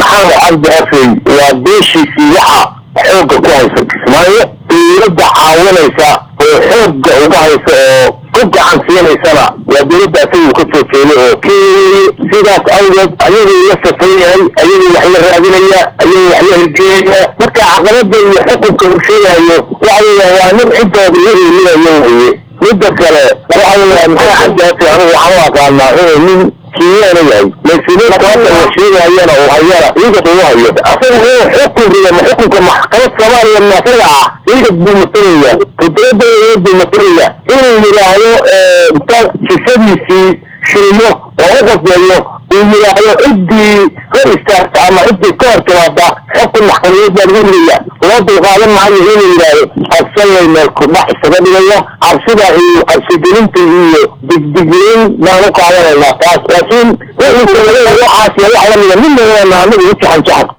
maxamed cabdi afey waa beeshiisii waxa xoogga ku haysa kismaayo dowladda caawinaysa oo xoogga uga haysa oo ku gacan siinaysana waa dowladda asagu ka soo jeeday oo keeyey sidaas awgeed ayaguu la safan yahay ayaguu wax la raadinaya ayaguu wax la hirgelinaya marka caqabada iyo xukunka uu sheegayo waxa weeyaan waa nin ciddooda la eelinayo weye midda kale waxa weeyaan maxaa cabdi afey anigu waxaan u aqaanaa inuu nin kiyaana yahay mas-uuliyiinta hadda la sheegayana uu hayana ciidan uu hayo asaga inuu xukun riyo ma xukunka maxkamad soomaaliya maasaga ah ciidan buu matalaya qudrada buu matalaya inuu yidhaahdo inta jisadiisii shilmo oo u qasbeeyo uu yidhaahdo ciddii hor istaagta ama ciddii ka hor timaada xukun maxkamadeed baa lagu ridaya loo dulqaadan maayo inuu yidhaahdo cabsanlay meel kudhax isaga dhigaya cabsida iyo cabsigelinta iyo digdiglayn baan u qaadanaynaa taas laakiin wixii waxaas wax lamida midna anagu u jaxan jaxan